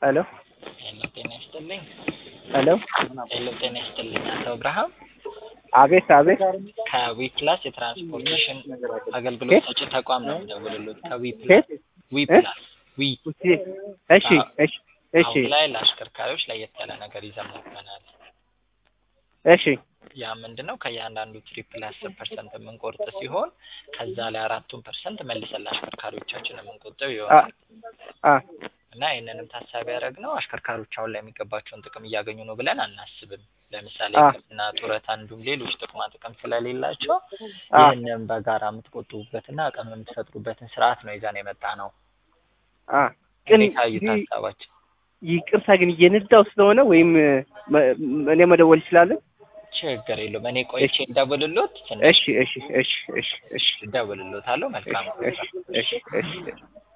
ሄሎ ሄሎ ጤና ይስጥልኝ። ሄሎ ሄሎ ጤና ይስጥልኝ። አቶ አብርሃም አቤት አቤት ከዊ ፕላስ የትራንስፖርቴሽን አገልግሎት ሰጪ ተቋም ነው የምደውልልዎት። ከዊ ፕላስ ኬት ዊ እ? ፕላስ ዊ እሺ እሺ እሺ አሁን ላይ ለአሽከርካሪዎች ለየት ያለ ነገር ይዘን መጥተናል። እሺ ያ ምንድን ነው? ከእያንዳንዱ ትሪፕ ላይ አስር ፐርሰንት የምንቆርጥ ሲሆን ከዛ ላይ አራቱን ፐርሰንት መልሰን ለአሽከርካሪዎቻችን የምንቆጥብ አ ይሆናል አ እና ይህንንም ታሳቢ ያደረግነው አሽከርካሪዎች አሁን ላይ የሚገባቸውን ጥቅም እያገኙ ነው ብለን አናስብም። ለምሳሌ አ ሕክምና፣ ጡረታ እንዲሁም ሌሎች ጥቅማ ጥቅም ስለሌላቸው አ ይህንን በጋራ የምትቆጥቡበትና አቅም የምትፈጥሩበትን ስርዓት ነው ይዘን የመጣ ነው። አ ግን እንዴት አዩት ይህ- ሀሳባችን? ይቅርታ ግን እየነዳው ስለሆነ ወይም መ- እኔ መደወል እችላለሁ? ችግር የለውም። እኔ ቆይቼ እንደውልሎት ትንሽ እሺ እሺ እሺ እሺ እሺ እደውልሎታለሁ። መልካም እሺ እሺ እሺ እሺ